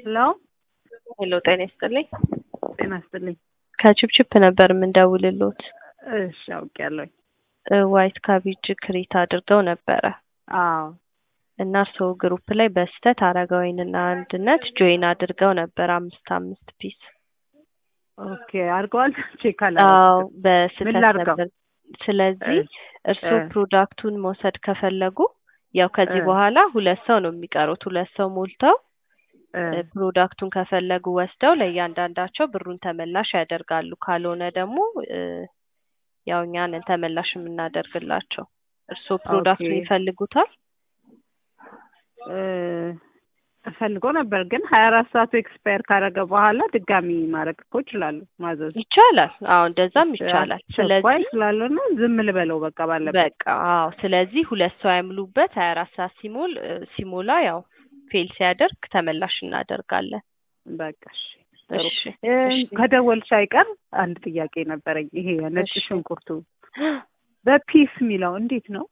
ሄሎ ሄሎ ጤና ይስጥልኝ። ጤና ይስጥልኝ። ከችፕችፕ ነበር የምንደውልሎት። እሺ አውቄያለሁኝ። እ ዋይት ካቤጅ ክሬት አድርገው ነበረ አዎ እና እርስዎ ግሩፕ ላይ በስህተት አረጋዊንና አንድነት ጆይን አድርገው ነበር አምስት አምስት ፒስ። ኦኬ አድርገዋል። ቼክ አዎ አላደረኩትም። ምን በስህተት ላድርገው? ነበር። ስለዚህ እርስዎ እ። ፕሮዳክቱን መውሰድ ከፈለጉ ያው ከዚህ እ። በኋላ ሁለት ሰው ነው የሚቀሩት። ሁለት ሰው ሞልተው እ፣ እ፣ ፕሮዳክቱን ከፈለጉ ወስደው ለእያንዳንዳቸው ብሩን ተመላሽ ያደርጋሉ። ካልሆነ ደግሞ እ፣ ያው እኛ ነን ተመላሽ የምናደርግላቸው። እርስዎ ፕሮዳክቱን ኦኬ። ይፈልጉታል? እ፣ እፈልገው ነበር ግን ሀያ አራት ሰዓቱ ኤክስፓየር ካደረገ በኋላ ድጋሚ ማድረግ እኮ እችላለሁ ማዘዝ ይቻላል። አዎ እንደዛም ይቻላል። አስቸኳይ ስለዚህ ስላልሆነ ዝም ልበለው በቃ ባለበት። በቃ አዎ። ስለዚህ ሁለት ሰው አይምሉበት። ሀያ አራት ሰዓት ሲሞል እ፣ ሲሞላ ያው ፌል ሲያደርግ ተመላሽ እናደርጋለን። በቃ እሺ ጥሩ። እሺ እ፣ እሺ። ከደወልሽ አይቀር አንድ ጥያቄ ነበረኝ። ይሄ ነጭ እሺ። ሽንኩርቱ በፒስ የሚለው እንዴት ነው?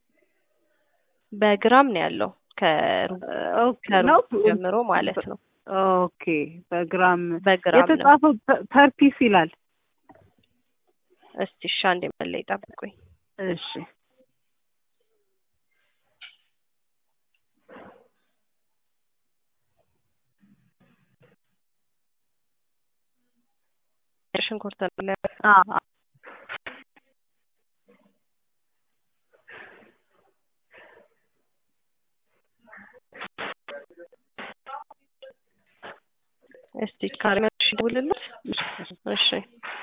በግራም ነው ያለው ከሩብ ኦኬ ነው ከሩብ ጀምሮ ማለት ነው። ኦኬ በግራም በግራም ነው። የተጻፈው ፐር ፒስ ይላል። እስቲ እሺ አንዴ መለይ ጠብቁኝ። እሺ ሽንኩርት ነው አ አ- እስቲ ካርሜሽ ደውልልት። እሺ